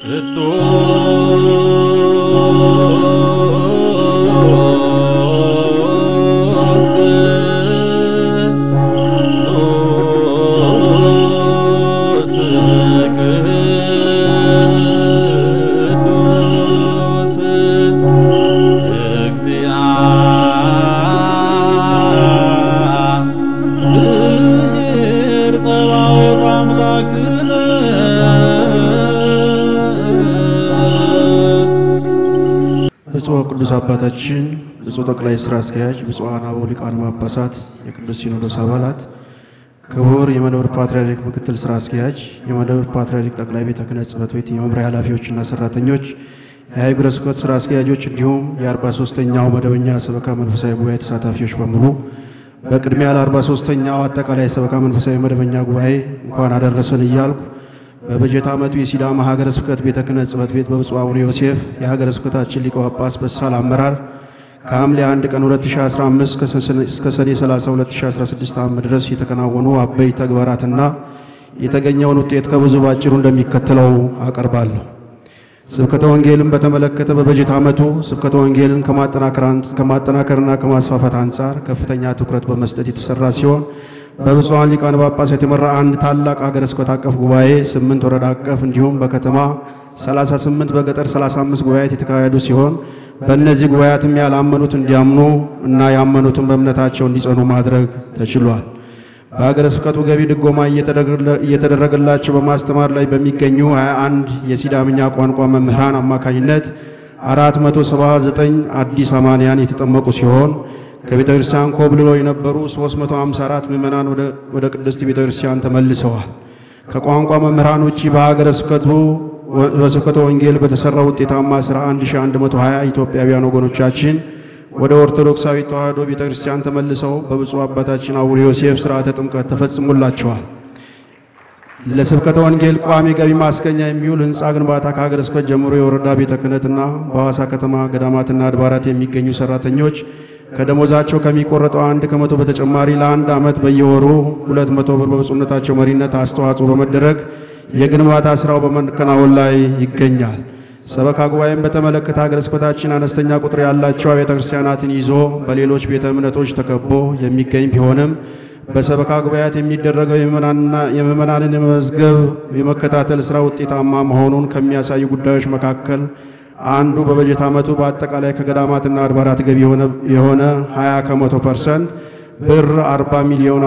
ቅዱስ ቅዱስ ቅዱስ እግዚአብሔር ጸባኦት አምላክነ ብፁዕ ቅዱስ አባታችን ብፁዕ ጠቅላይ ስራ አስኪያጅ፣ ብፁዓን አበው ሊቃነ ጳጳሳት፣ የቅዱስ ሲኖዶስ አባላት፣ ክቡር የመንበረ ፓትርያርክ ምክትል ስራ አስኪያጅ፣ የመንበረ ፓትርያርክ ጠቅላይ ቤተ ክህነት ጽሕፈት ቤት የመምሪያ ኃላፊዎችና ሰራተኞች፣ የሀገረ ስብከት ስራ አስኪያጆች እንዲሁም የ43ኛው መደበኛ ሰበካ መንፈሳዊ ጉባኤ ተሳታፊዎች በሙሉ በቅድሚያ ለ43ኛው አጠቃላይ ሰበካ መንፈሳዊ መደበኛ ጉባኤ እንኳን አደረሰን እያልኩ በበጀት ዓመቱ የሲዳማ ሀገረ ስብከት ቤተ ክህነት ጽሕፈት ቤት በብፁዕ አቡነ ዮሴፍ የሀገረ ስብከታችን ሊቀ ጳጳስ በሳል አመራር ከሐምሌ 1 ቀን 2015 እስከ ሰኔ 30 2016 ዓ.ም ድረስ የተከናወኑ አበይ ተግባራትና የተገኘውን ውጤት ከብዙ ባጭሩ እንደሚከተለው አቀርባለሁ። ስብከተ ወንጌልን በተመለከተ በበጀት ዓመቱ ስብከተ ወንጌልን ከማጠናከርና ከማስፋፋት አንጻር ከፍተኛ ትኩረት በመስጠት የተሰራ ሲሆን በብፁዓን ሊቃነ ጳጳሳት የተመራ አንድ ታላቅ ሀገረ ስብከት አቀፍ ጉባኤ፣ ስምንት ወረዳ አቀፍ እንዲሁም በከተማ 38 በገጠር 35 ጉባኤያት የተካሄዱ ሲሆን በእነዚህ ጉባኤያትም ያላመኑት እንዲያምኑ እና ያመኑትን በእምነታቸው እንዲጸኑ ማድረግ ተችሏል። በሀገረ ስብከቱ ገቢ ድጎማ እየተደረገላቸው በማስተማር ላይ በሚገኙ 21 የሲዳምኛ ቋንቋ መምህራን አማካኝነት 479 አዲስ አማንያን የተጠመቁ ሲሆን ከቤተ ክርስቲያን ኮብልለው የነበሩ 354 ምዕመናን ወደ ቅድስት ቤተ ክርስቲያን ተመልሰዋል። ከቋንቋ መምህራን ውጪ በሀገረ ስብከቱ በስብከተ ወንጌል በተሰራ ውጤታማ ሥራ 1120 ኢትዮጵያውያን ወገኖቻችን ወደ ኦርቶዶክሳዊ ተዋሕዶ ቤተ ክርስቲያን ተመልሰው በብፁዕ አባታችን አቡነ ዮሴፍ ሥርዓተ ጥምቀት ተፈጽሞላቸዋል። ለስብከተ ወንጌል ቋሚ ገቢ ማስገኛ የሚውል ሕንፃ ግንባታ ከሀገረ ስብከት ጀምሮ የወረዳ ቤተ ክህነትና በሐዋሳ ከተማ ገዳማትና አድባራት የሚገኙ ሰራተኞች ከደሞዛቸው ከሚቆረጠው አንድ ከመቶ በተጨማሪ ለአንድ ዓመት በየወሩ ሁለት መቶ ብር በብፁዕነታቸው መሪነት አስተዋጽኦ በመደረግ የግንባታ ሥራው በመከናወን ላይ ይገኛል። ሰበካ ጉባኤን በተመለከተ ሀገረ ስብከታችን አነስተኛ ቁጥር ያላቸው ቤተ ክርስቲያናትን ይዞ በሌሎች ቤተ እምነቶች ተከቦ የሚገኝ ቢሆንም በሰበካ ጉባኤያት የሚደረገው የምዕመናንን የመመዝገብ የመከታተል ሥራ ውጤታማ መሆኑን ከሚያሳዩ ጉዳዮች መካከል አንዱ በበጀት ዓመቱ በአጠቃላይ ከገዳማትና አድባራት ገቢ የሆነ 20 ከመቶ ፐርሰንት ብር 40 ሚሊዮን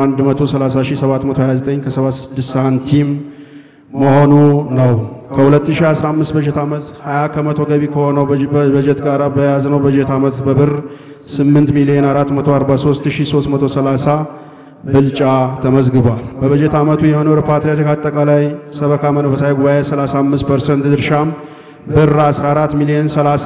130729 ከ76 ሳንቲም መሆኑ ነው። ከ2015 በጀት ዓመት 20 ከመቶ ገቢ ከሆነው በጀት ጋር በያዝነው በጀት ዓመት በብር 8 ሚሊዮን 443330 ብልጫ ተመዝግቧል። በበጀት ዓመቱ የመንበረ ፓትርያርክ አጠቃላይ ሰበካ መንፈሳዊ ጉባኤ 35 ፐርሰንት ድርሻም ብር 14 ሚሊዮን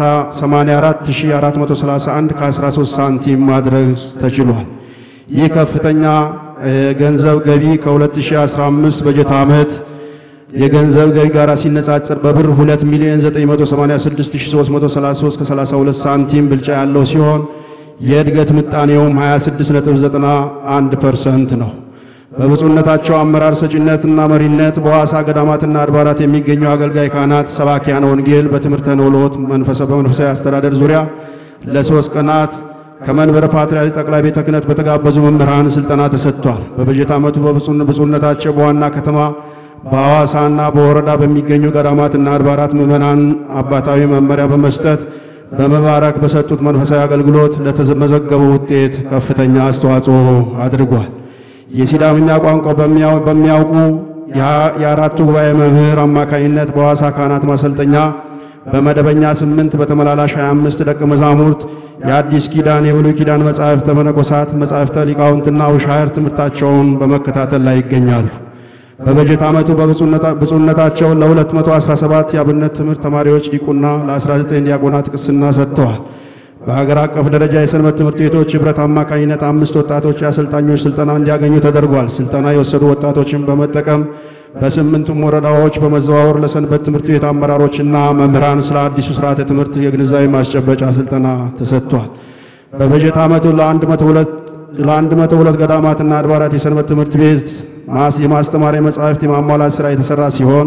84431 ከ13 ሳንቲም ማድረግ ተችሏል። ይህ ከፍተኛ የገንዘብ ገቢ ከ2015 በጀት ዓመት የገንዘብ ገቢ ጋር ሲነጻጸር በብር 2 ሚሊዮን 986333 ከ32 ሳንቲም ብልጫ ያለው ሲሆን የእድገት ምጣኔውም 26.91 ፐርሰንት ነው። በብፁዕነታቸው አመራር ሰጪነትና መሪነት በሐዋሳ ገዳማትና አድባራት የሚገኙ አገልጋይ ካህናት፣ ሰባኪያነ ወንጌል በትምህርተ ነውሎት በመንፈሳዊ አስተዳደር ዙሪያ ለሶስት ቀናት ከመንበረ ፓትርያርክ ጠቅላይ ቤተ ክህነት በተጋበዙ መምህራን ስልጠና ተሰጥቷል። በበጀት ዓመቱ በብፁዕነታቸው በዋና ከተማ በሐዋሳና በወረዳ በሚገኙ ገዳማትና አድባራት ምዕመናን አባታዊ መመሪያ በመስጠት በመባረክ በሰጡት መንፈሳዊ አገልግሎት ለተመዘገበው ውጤት ከፍተኛ አስተዋጽኦ አድርጓል። የሲዳምኛ ቋንቋ በሚያውቁ የአራቱ ጉባኤ መምህር አማካኝነት በሐዋሳ ካህናት ማሰልጠኛ በመደበኛ ስምንት በተመላላሽ 25 ደቀ መዛሙርት የአዲስ ኪዳን የብሉይ ኪዳን መጻሕፍተ መነኮሳት መጻሕፍተ ሊቃውንትና ውሻህር ትምህርታቸውን በመከታተል ላይ ይገኛሉ። በበጀት ዓመቱ በብፁዕነታቸው ለ217 የአብነት ትምህርት ተማሪዎች ዲቁና፣ ለ19 ዲያቆናት ቅስና ሰጥተዋል። በሀገር አቀፍ ደረጃ የሰንበት ትምህርት ቤቶች ኅብረት አማካኝነት አምስት ወጣቶች የአሰልጣኞች ስልጠና እንዲያገኙ ተደርጓል። ስልጠና የወሰዱ ወጣቶችን በመጠቀም በስምንቱም ወረዳዎች በመዘዋወር ለሰንበት ትምህርት ቤት አመራሮችና መምህራን ስለ አዲሱ ስርዓተ ትምህርት የግንዛቤ ማስጨበጫ ስልጠና ተሰጥቷል። በበጀት ዓመቱ ለአንድ መቶ ሁለት ገዳማትና አድባራት የሰንበት ትምህርት ቤት የማስተማሪያ መጻሕፍት የማሟላት ሥራ የተሠራ ሲሆን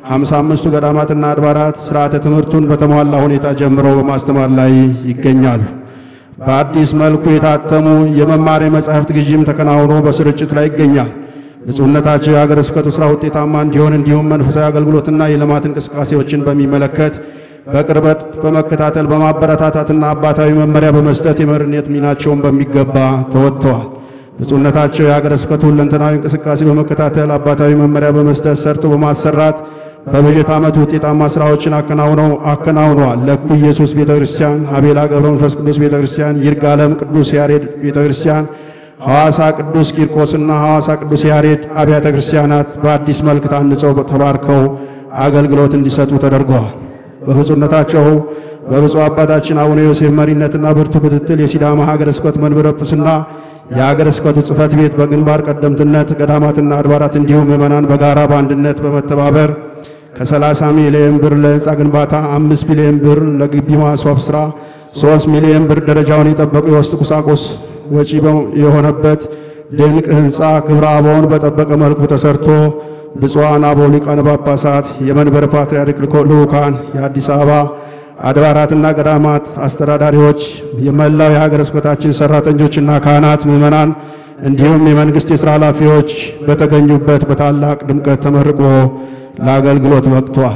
ሃምሳ አምስቱ ገዳማትና አድባራት ስርዓተ ትምህርቱን በተሟላ ሁኔታ ጀምረው በማስተማር ላይ ይገኛሉ። በአዲስ መልኩ የታተሙ የመማሪያ መጻሕፍት ግዥም ተከናውኖ በስርጭት ላይ ይገኛል። ብፁዕነታቸው የሀገረ ስብከቱ ሥራ ውጤታማ እንዲሆን እንዲሁም መንፈሳዊ አገልግሎትና የልማት እንቅስቃሴዎችን በሚመለከት በቅርበት በመከታተል በማበረታታትና አባታዊ መመሪያ በመስጠት የመሪነት ሚናቸውን በሚገባ ተወጥተዋል። ብፁዕነታቸው የሀገረ ስብከቱ ሁለንተናዊ እንቅስቃሴ በመከታተል አባታዊ መመሪያ በመስጠት ሰርቶ በማሰራት በበጀት ዓመቱ ውጤታማ ስራዎችን አከናውነው አከናውነዋል። ለኩ ኢየሱስ ቤተ ክርስቲያን፣ ሀቤላ ገብረ መንፈስ ቅዱስ ቤተ ክርስቲያን፣ ይርጋለም ቅዱስ ያሬድ ቤተ ክርስቲያን፣ ሐዋሳ ቅዱስ ቂርቆስና ሐዋሳ ቅዱስ ያሬድ አብያተ ክርስቲያናት በአዲስ መልክ ታንጸው ተባርከው አገልግሎት እንዲሰጡ ተደርገዋል። በብፁዕነታቸው በብፁዕ አባታችን አቡነ ዮሴፍ መሪነትና ብርቱ ክትትል የሲዳማ ሀገረ ስብከት መንበረ ጵጵስና የሀገረ ስብከቱ ጽሕፈት ቤት በግንባር ቀደምትነት ገዳማትና አድባራት እንዲሁም ምዕመናን በጋራ በአንድነት በመተባበር ከ30 ሚሊዮን ብር ለሕንፃ ግንባታ፣ 5 ሚሊዮን ብር ለግቢ ማስዋብ ሥራ፣ 3 ሚሊዮን ብር ደረጃውን የጠበቁ የውስጥ ቁሳቁስ ወጪ የሆነበት ድንቅ ሕንፃ ክብረ አበውን በጠበቀ መልኩ ተሰርቶ ብፁዓን አበው ሊቃነ ጳጳሳት፣ የመንበረ ፓትርያርክ ልዑካን፣ የአዲስ አበባ አድባራትና ገዳማት አስተዳዳሪዎች፣ የመላው የሀገረ ስብከታችን ሰራተኞችና ካህናት፣ ምዕመናን እንዲሁም የመንግሥት የሥራ ኃላፊዎች በተገኙበት በታላቅ ድምቀት ተመርቆ ለአገልግሎት በቅቷል።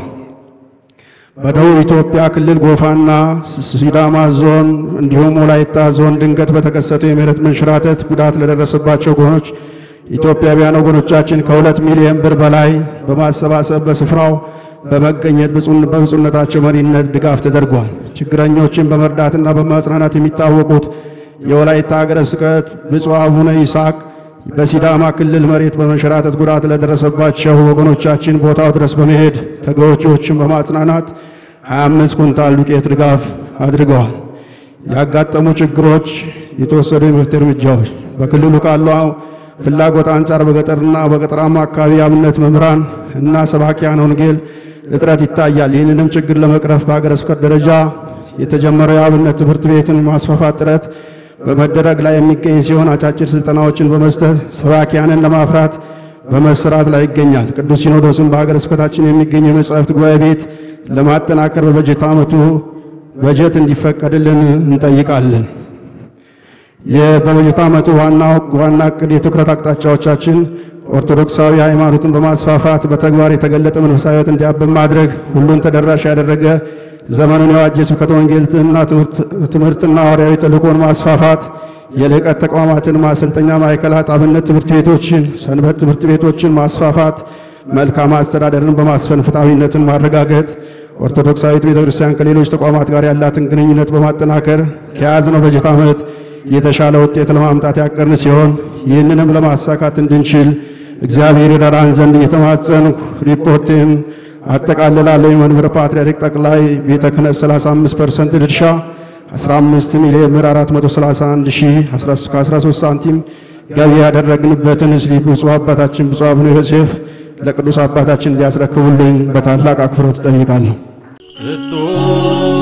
በደቡብ ኢትዮጵያ ክልል ጎፋና ሲዳማ ዞን እንዲሁም ወላይታ ዞን ድንገት በተከሰተው የመሬት መንሸራተት ጉዳት ለደረሰባቸው ጎኖች ኢትዮጵያውያን ወገኖቻችን ከሁለት ሚሊዮን ብር በላይ በማሰባሰብ በስፍራው በመገኘት በብፁዕነታቸው መሪነት ድጋፍ ተደርጓል። ችግረኞችን በመርዳትና በማጽናናት የሚታወቁት የወላይታ ሀገረ ስብከት ብፁዕ አቡነ ይስሐቅ በሲዳማ ክልል መሬት በመንሸራተት ጉዳት ለደረሰባቸው ወገኖቻችን ቦታው ድረስ በመሄድ ተጎጂዎችን በማጽናናት 25 ኩንታል ዱቄት ድጋፍ አድርገዋል። ያጋጠሙ ችግሮች፣ የተወሰዱ የመፍትሄ እርምጃዎች በክልሉ ካለው ፍላጎት አንጻር በገጠርና በገጠራማ አካባቢ የአብነት መምህራን እና ሰባኪያን ወንጌል እጥረት ይታያል። ይህንንም ችግር ለመቅረፍ በሀገረ ስብከት ደረጃ የተጀመረው የአብነት ትምህርት ቤትን ማስፋፋት ጥረት በመደረግ ላይ የሚገኝ ሲሆን አጫጭር ስልጠናዎችን በመስጠት ሰባኪያንን ለማፍራት በመሰራት ላይ ይገኛል። ቅዱስ ሲኖዶስም በሀገረ ስብከታችን የሚገኝ የመጻሕፍት ጉባኤ ቤት ለማጠናከር በበጀት ዓመቱ በጀት እንዲፈቀድልን እንጠይቃለን። በበጀት ዓመቱ ዋና ዋና እቅድ የትኩረት አቅጣጫዎቻችን ኦርቶዶክሳዊ ሃይማኖትን በማስፋፋት በተግባር የተገለጠ መንፈሳዊ ሕይወት እንዲያብብ ማድረግ፣ ሁሉን ተደራሽ ያደረገ ዘመኑን የዋጀ ስብከተ ወንጌልና ትምህርትና ሐዋርያዊ ተልእኮን ማስፋፋት፣ የልዕቀት ተቋማትን ማሰልጠኛ ማዕከላት፣ አብነት ትምህርት ቤቶችን፣ ሰንበት ትምህርት ቤቶችን ማስፋፋት፣ መልካም አስተዳደርን በማስፈን ፍትሐዊነትን ማረጋገጥ፣ ኦርቶዶክሳዊት ቤተ ክርስቲያን ከሌሎች ተቋማት ጋር ያላትን ግንኙነት በማጠናከር ከያዝነው በጀት ዓመት የተሻለ ውጤት ለማምጣት ያቀርን ሲሆን ይህንንም ለማሳካት እንድንችል እግዚአብሔር ይረዳን ዘንድ እየተማጸንኩ ሪፖርቴን አጠቃልላለሁ። የመንበረ ፓትርያርክ ጠቅላይ ቤተ ክህነት 35 ፐርሰንት ድርሻ 15 ሚሊዮን ብር 431 ሺህ 13 ሳንቲም ገቢ ያደረግንበትን እስሊ ብፁዕ አባታችን ብፁዕ አቡነ ዮሴፍ ለቅዱስ አባታችን እንዲያስረክቡልኝ በታላቅ አክብሮት እጠይቃለሁ። ቅዱስ